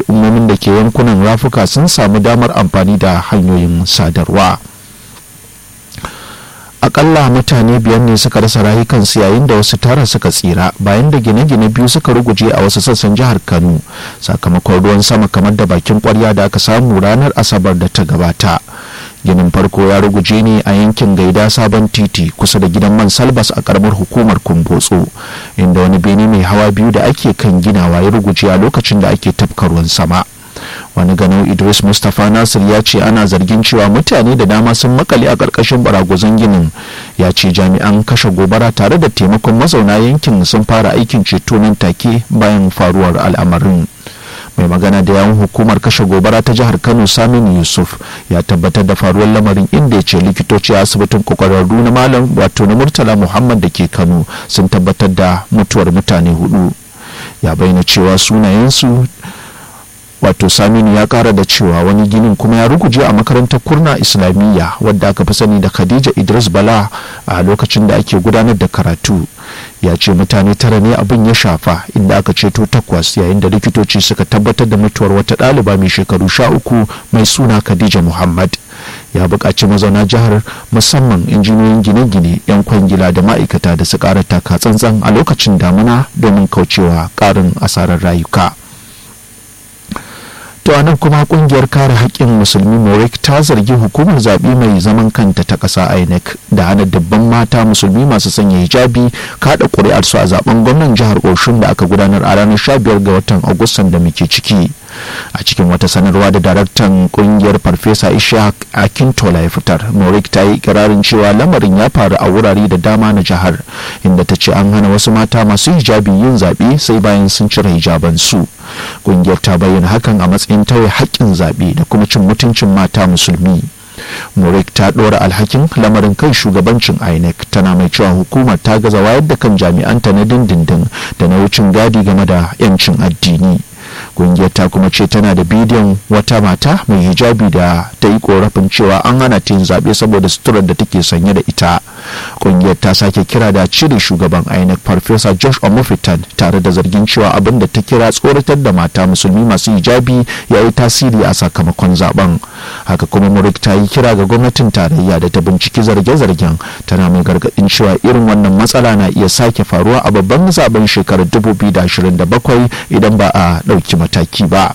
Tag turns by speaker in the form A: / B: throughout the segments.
A: al'ummomin da ke yankunan rafuka sun samu damar amfani da hanyoyin sadarwa. akalla mutane biyar ne suka rasa rayukansu yayin da wasu tara suka tsira bayan da gine-gine biyu suka ruguje a wasu sassan jihar kano sakamakon ruwan sama kamar da bakin kwarya da aka samu ranar asabar da ta gabata ginin farko ya ruguje ne a yankin gaida sabon titi kusa da gidan man salbas a karamar hukumar kumbotso inda wani bene mai hawa biyu da ake kan ginawa ya ruguje a lokacin da ake tafka ruwan sama wani ganau idris mustapha nasir ya ce ana zargin cewa mutane da dama sun makale a ƙarƙashin baragwazon ginin ya ce jami'an kashe gobara tare da taimakon mazauna yankin sun fara aikin ceto nan take bayan faruwar al'amarin mai magana da yawun hukumar kashe gobara ta jihar kano saminu yusuf ya tabbatar da faruwar lamarin inda ya ce likitoci a asibitin kwakwararru na malam wato na murtala muhammad da ke kano sun tabbatar da mutuwar mutane hudu ya bayyana cewa sunayensu wato saminu ya kara da cewa wani ginin kuma ya ruguje a makarantar kurna islamiyya wadda aka fi sani da khadija idris bala a lokacin da ake gudanar da karatu ya ce mutane tara ne abin ya shafa inda aka ceto takwas yayin da likitoci suka tabbatar da mutuwar wata ɗaliba mai shekaru sha uku mai suna khadija muhammad ya buƙaci mazauna jihar musamman injiniyoyin gine-gine 'yan kwangila da ma'aikata da su ƙara taka tsantsan a lokacin damuna domin kaucewa ƙarin asarar rayuka. to a nan kuma kungiyar kare haƙƙin musulmi morik ta zargi hukumar zaɓe mai zaman kanta ta ƙasa inec da hana dabban mata musulmi masu sanya hijabi kaɗa ƙuri'ar su a zaben gwamnan jihar oshun da aka gudanar a ranar 15 ga watan agustan da muke ciki a cikin wata sanarwa da daraktan kungiyar farfesa ishaq akintola ya fitar morik ta yi ikirarin cewa lamarin ya faru a wurare da dama na jihar inda ta ce an hana wasu mata masu hijabi yin zaɓe sai bayan sun cire hijabansu kungiyar ta bayyana hakan a matsayin tauye haƙƙin zaɓe da kuma cin mutuncin mata musulmi morik ta ɗora alhakin lamarin kan shugabancin inec tana mai cewa hukumar ta gaza wayar da kan jami'anta na dindindin da na wucin gadi game da 'yancin addini kungiyar ta kuma ce tana da bidiyon wata mata mai hijabi da ta yi korafin cewa an hana ta yin zaɓe saboda suturar da take sanye da ita kungiyar ta sake kira da cire shugaban inec farfesa josh omofitan tare da zargin cewa abin da ta kira tsoratar da mata musulmi masu hijabi ya yi tasiri a sakamakon zaben haka kuma murik ta yi kira ga gwamnatin tarayya da ta binciki zarge-zargen tana mai gargaɗin cewa irin wannan matsala na iya sake faruwa a babban zaben shekarar 2027 idan ba a ɗauki mataki ba.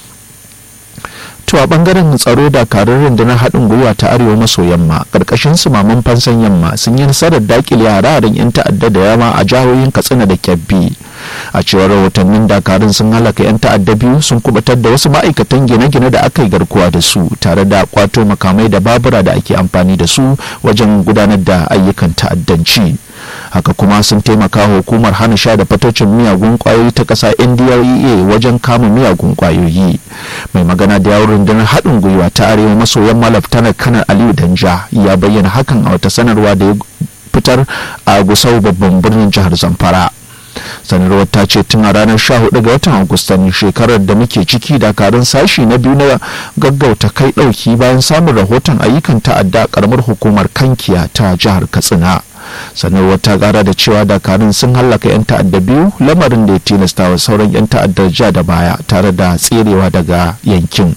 A: to a bangaren tsaro dakarun rundunar haɗin gwiwa ta arewa maso yamma ƙarƙashin sumaman fansan yamma sun yi nasarar dakile hararen 'yan ta'adda da yawa a jihohin katsina da kyabbi a cewar rahotannin dakarun sun halaka 'yan ta'adda biyu sun kubatar da wasu ma'aikatan gine-gine da aka yi garkuwa da su tare da kwato makamai da babura da ake amfani da su wajen gudanar da ayyukan ta'addanci haka kuma sun taimaka hukumar hana sha da fatocin miyagun kwayoyi ta ƙasa ndlea wajen kama miyagun kwayoyi mai magana da yawon rundunar haɗin gwiwa ta arewa maso yamma laftanar kanar aliyu danja ya bayyana hakan a wata sanarwa da ya fitar a gusau babban birnin jihar zamfara sanarwar ta ce tun a ranar 14 ga watan agustan shekarar da muke ciki dakarun sashi na biyu na gaggauta kai dauki bayan samun rahoton ayyukan ta'adda karamar hukumar kankiya ta jihar katsina sanarwar ta kara da cewa dakarun sun hallaka 'yan ta'adda biyu lamarin da ya tilasta wa sauran 'yan ta'addar ja da baya tare da tserewa daga yankin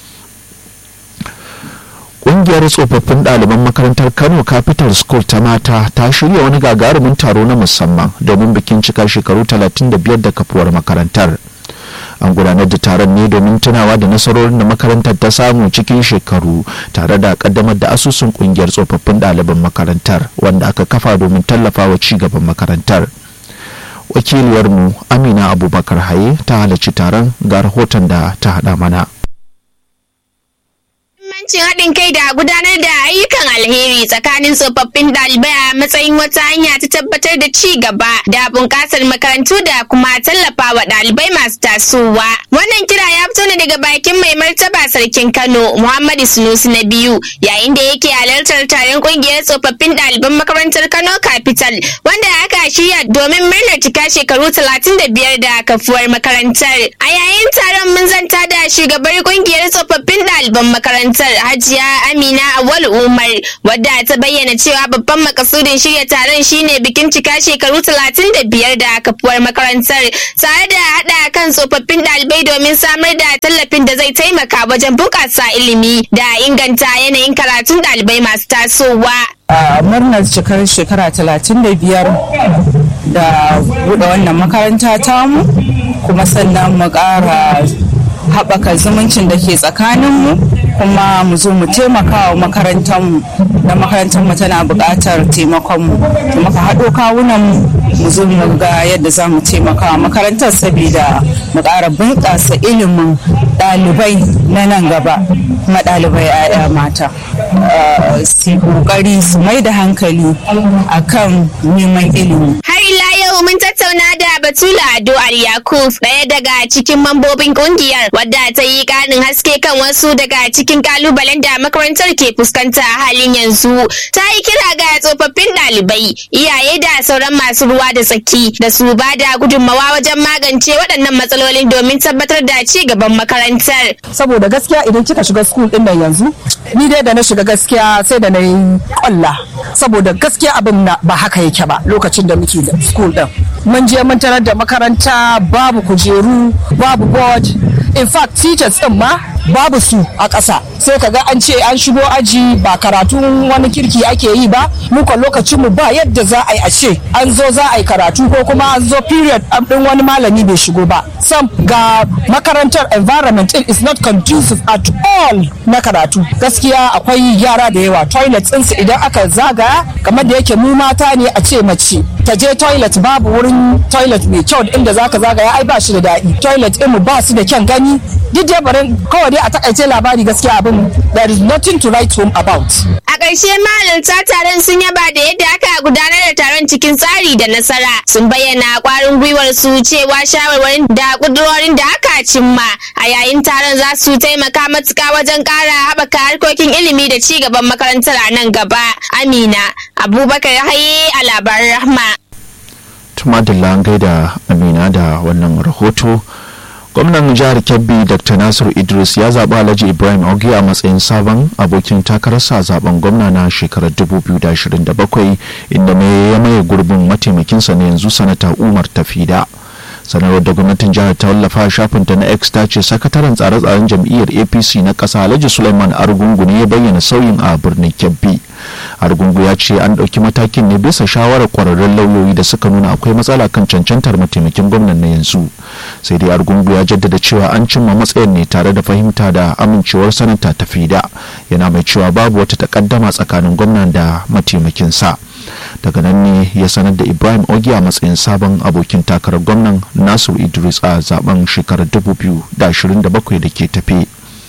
A: Ƙungiyar tsofaffin ɗaliban makarantar Kano Capital School ta mata ta shirya wani gagarumin taro na musamman domin bikin cika shekaru 35 da kafuwar makarantar. An gudanar da taron ne domin tunawa da nasarorin da makarantar ta samu cikin shekaru tare da kaddamar da asusun ƙungiyar tsofaffin ɗaliban makarantar wanda aka kafa domin tallafawa ci gaban makarantar. Wakiliyarmu Amina Abubakar Haye ta halarci taron ga rahoton da ta haɗa mana.
B: Muhimmancin haɗin kai da gudanar da ayyukan alheri tsakanin tsofaffin ɗalibai a matsayin wata hanya ta tabbatar da ci gaba da bunƙasar makarantu da kuma tallafawa ɗalibai masu tasowa. Wannan kira ya fito ne daga bakin mai martaba sarkin Kano Muhammadu Sunusi na biyu yayin da yake halartar taron kungiyar tsofaffin ɗaliban makarantar Kano Capital wanda aka shirya domin murnar cika shekaru 35 da kafuwar makarantar. A yayin taron mun zanta da shugabar kungiyar tsofaffin ɗaliban makarantar Hajiya Amina Awal Umar wadda ta bayyana cewa babban makasudin shirya taron shine bikin cika shekaru 35 da kafuwar makarantar tare da haɗa kan tsofaffin ɗalibai domin samar da tallafin da zai taimaka wajen bunƙasa ilimi da inganta yanayin karatun ɗalibai masu tasowa.
C: a murnar cikar shekara 35 da buɗe wannan makaranta tamu kuma sannan mu ƙara haɓaka zumuncin da ke tsakaninmu kuma mu zo mu taimaka wa makarantarmu da makarantarmu tana buƙatar taimakonmu da muka haɗo kawunan mu zo mu ga yadda za mu taimaka wa makarantar saboda mu ƙara bunƙasa ilimin ɗalibai na nan gaba kuma ɗalibai 'ya'ya mata su ƙoƙari su mai da hankali akan neman ilimi
B: Har ila yau mun tattauna da Batula Ado Yakub ɗaya daga cikin mambobin kungiyar wadda ta yi ƙarin haske kan wasu daga cikin kalubalen da makarantar ke fuskanta a halin yanzu. Ta yi kira ga tsofaffin ɗalibai, iyaye da sauran masu ruwa da tsaki da su ba da gudunmawa wajen magance waɗannan matsalolin domin tabbatar da ci gaban makarantar.
D: saboda gaskiya idan kika shiga school din nan yanzu ni dai da na shiga gaskiya sai da na yi kwalla saboda gaskiya abin na ba haka yake ba lokacin da muke da school din mun je mun tarar da makaranta babu kujeru babu board in fact teachers din ma babu su a ƙasa sai ka ga an ce an shigo aji ba karatun wani kirki ake yi ba muka lokacin mu ba yadda za a yi a ce an zo za a yi karatu ko kuma an zo period din wani malami bai shigo ba sam ga makarantar environment din is not conducive at all na karatu gaskiya akwai yara da yawa toilet ɗinsu idan aka zagaya kamar da yake mu mata ne a ce mace ta je toilet babu wurin toilet mai kyau inda zaka zagaya ai ba shi da daɗi toilet ɗin mu ba su da kyan gani duk dai barin kawai dai a takaice labari gaskiya abin there is nothing to write home about
B: A ƙarshe mahalarta taron sun yaba da yadda aka gudanar da taron cikin tsari da nasara sun bayyana ƙwarin gwiwar su cewa shawarwarin da ƙudurorin da aka cimma a yayin taron za su taimaka matuƙa wajen ƙara haɓaka harkokin ilimi da ci gaban makarantar a nan gaba. Amina Abubakar Haye a labaran Rahma.
A: tumadilla an gaida amina da wannan rahoto gwamnan jihar kebbi dr nasiru idris ya zaɓi alhaji ibrahim ogi a matsayin sabon abokin takararsa a zaben gwamna na shekarar 2027 inda mai ya maye gurbin mataimakinsa na yanzu sanata umar tafida sanarwar da gwamnatin jihar ta wallafa a shafinta na x ta ce sakataren tsare-tsaren jam'iyyar apc na ƙasa alhaji suleiman argungu ne ya bayyana sauyin a birnin kebbi argungu ya ce an ɗauki matakin ne bisa shawarar kwararrun lauyoyi da suka nuna akwai matsala kan cancantar mataimakin gwamnan na yanzu sai dai argungu ya jaddada cewa an cimma matsayin ne tare da fahimta da amincewar sanata ta fida yana mai cewa babu wata takaddama tsakanin gwamnan da mataimakinsa daga nan ne ya sanar da ibrahim ogi a matsayin sabon abokin takarar gwamnan nasiru idris a zaben shekarar 2027 da ke tafe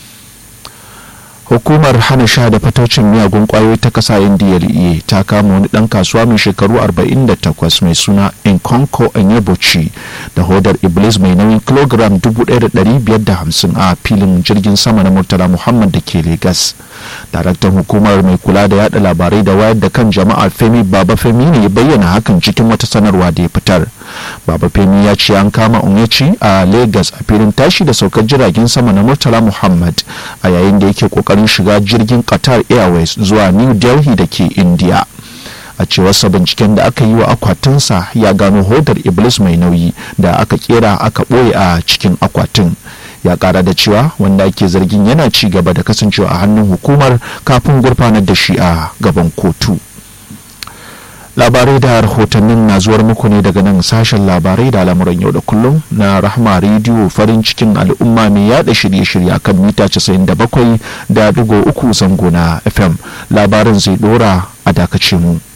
A: hukumar hana sha da fataucin miyagun kwayoyi ta kasa ndlea ta kama wani dan kasuwa mai shekaru 48 mai suna inkonko enyebochi da hodar iblis mai nauyin kilogram 1550 a filin jirgin sama na murtala muhammad da ke Legas. daraktan hukumar mai kula da yada labarai da wayar da kan jama'a femi baba femi ne ya bayyana hakan cikin wata sanarwa da ya fitar baba femi ya ce an kama onyechi a Legas a filin tashi da saukar jiragen sama na murtala muhammad a yayin da yake kokarin shiga jirgin qatar airways zuwa new delhi da ke india a cewarsa binciken da aka yi wa akwatinsa ya gano hodar iblis mai nauyi da aka kera aka ɓoye a cikin akwatin ya kara da cewa wanda ake zargin yana ci gaba da kasancewa a hannun hukumar kafin gurfanar da shi a gaban kotu labarai da rahotannin na zuwar muku ne daga nan sashen labarai da al'amuran yau da kullum na rahma rediyo farin cikin al'umma mai yada shirye-shirye kan mita 97 da digo uku zango na fm labarin zai dora a dakace mu